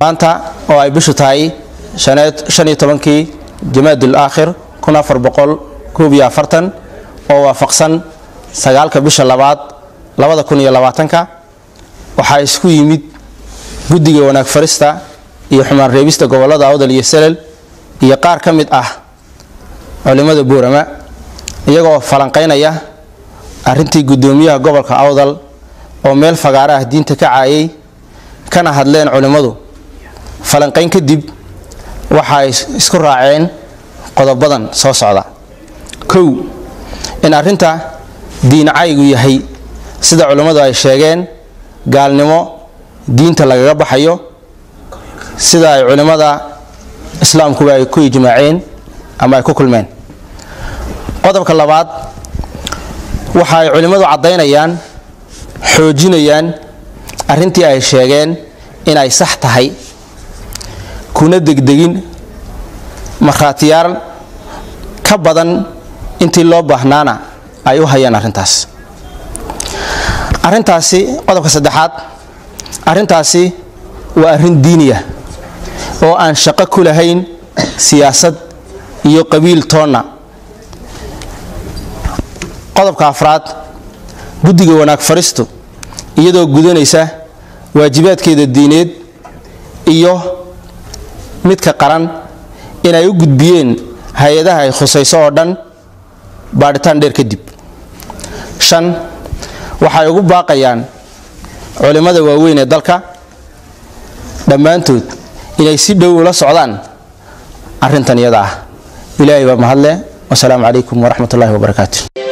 maanta oo ay bishu tahay shan iyo tobankii jamaadul aakhir kun afar boqol koob iyo afartan oo waafaqsan sagaalka bisha labaad labada kun iyo labaatanka waxaa isku yimid guddiga wanaag farista iyo xumaan reebista gobolada awdal iyo selel iyo qaar ka mid ah culimmada buurama iyagoo falanqaynaya arrintii guddoomiyaha gobolka awdal oo meel fagaara ah diinta ka caayay kana hadleen culimmadu falanqayn kadib waxaay isku raaceen qodobadan soo socda kow in arrinta diincaygu yahay sida culimmadu ay sheegeen gaalnimo diinta lagaga baxayo sida ay culimmada islaamkuba ay ku ijmaaceen ama ay ku kulmeen qodobka labaad waxa ay culimmadu caddaynayaan xoojinayaan arrintii ay sheegeen inay sax tahay kuna degdegin markhaatiyaal ka badan intii loo baahnaana ay u hayaan arrintaas arrintaasi qodobka saddexaad arrintaasi waa arrin diiniya oo aan shaqo ku lahayn siyaasad iyo qabiil toonna qodobka afraad guddiga wanaag faristu iyadoo gudanaysa waajibaadkeeda diineed iyo midka qaran inay u gudbiyeen hay-adaha ay khusayso oo dhan baadhitaan dheer kadib shan waxay ugu baaqayaan culimmada waaweyn ee dalka dhammaantood inay si dhow ula socdaan arrintan iyada ah ilaahay baa mahadle wasalaamu calaykum waraxmat ullahi wabarakaatu